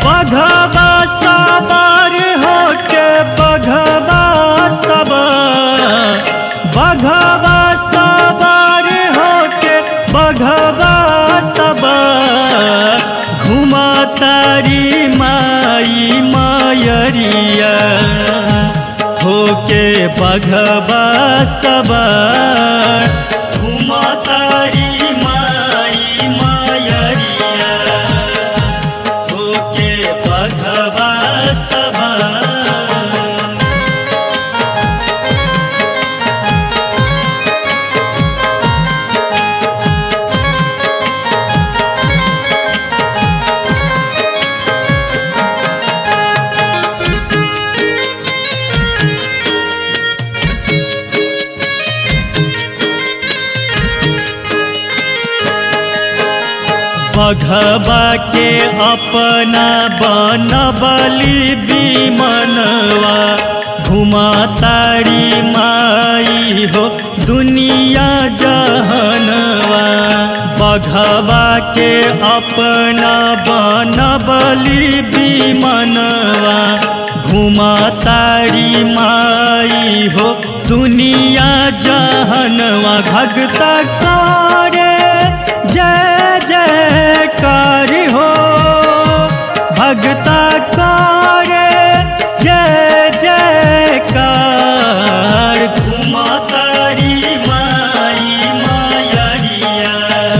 बघवा सवार होके बघवा सवार बघवा सवार होके बघवा सवार घुमा तारी माई मायरिया होके बघवा सवार घुमा तारी माई मायरिया होके बघवा सवार बघबा के अपना बनबली विमनवा घुमा तारी माई हो दुनिया जहनवा बघबा के अपना बनबली विमनवा घुमा तारी माई हो दुनिया जहनवा भगता करे जय जयकार हो भगता करे जय जयकार घुमा तारी माई मायरिया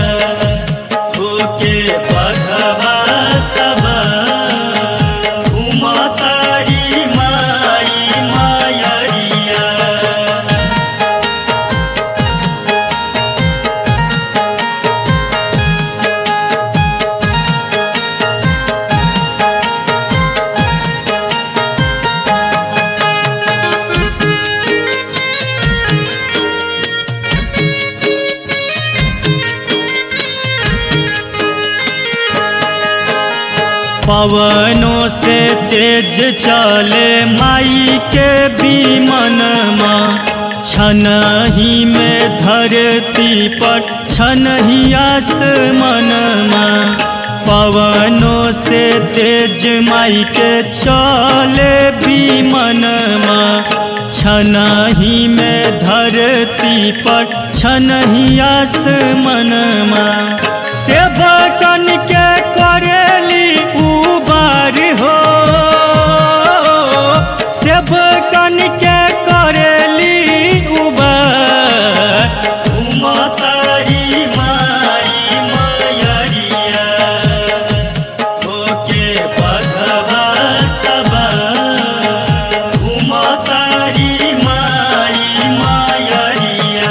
होके बघवा सवार घुमा तारी माई मायरिया पवनों से तेज चले माई के विमनमा छन ही में धरती पर छन ही आसमनमा पवनों से तेज माई के चले विमनमा छन ही में धरती पर छन ही आसमनमा सेवकन के करेली उबार हो सेवकन के करेली उबार घुमा तारी माई मायरिया होके बघवा सवार घुमा तारी माई मायरिया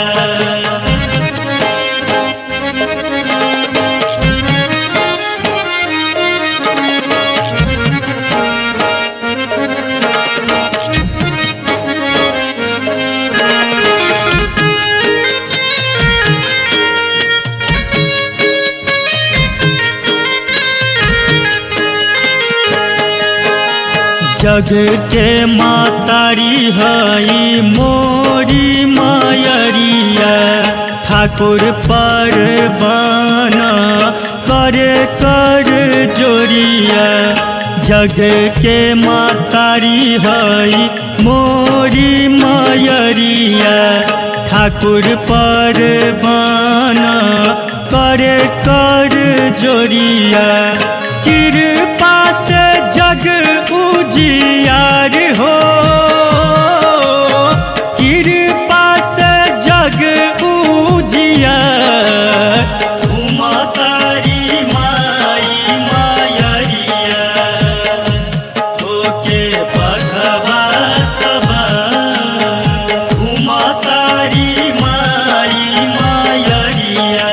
जग के मातारी हई मोरी मायरिया ठाकुर पर बना करे कर जोरिया जग के मातारी हई मोरी मायरिया ठाकुर पर बना करे कर जोरिया कृपा से जग उजियार हो कृपा से जग उजियार उमा तारी माई मायरिया होके बघवा सवार उमा तारी माई मायरिया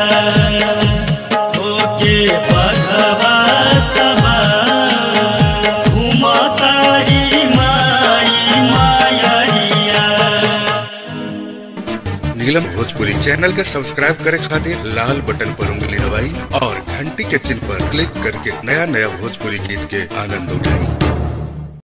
होके बघवा सवार घुमा तारी माई मायरिया नीलम भोजपुरी चैनल के सब्सक्राइब करे खातिर लाल बटन पर उंगली दबाई और घंटी के चिन्ह पर क्लिक करके नया नया भोजपुरी गीत के आनंद उठाई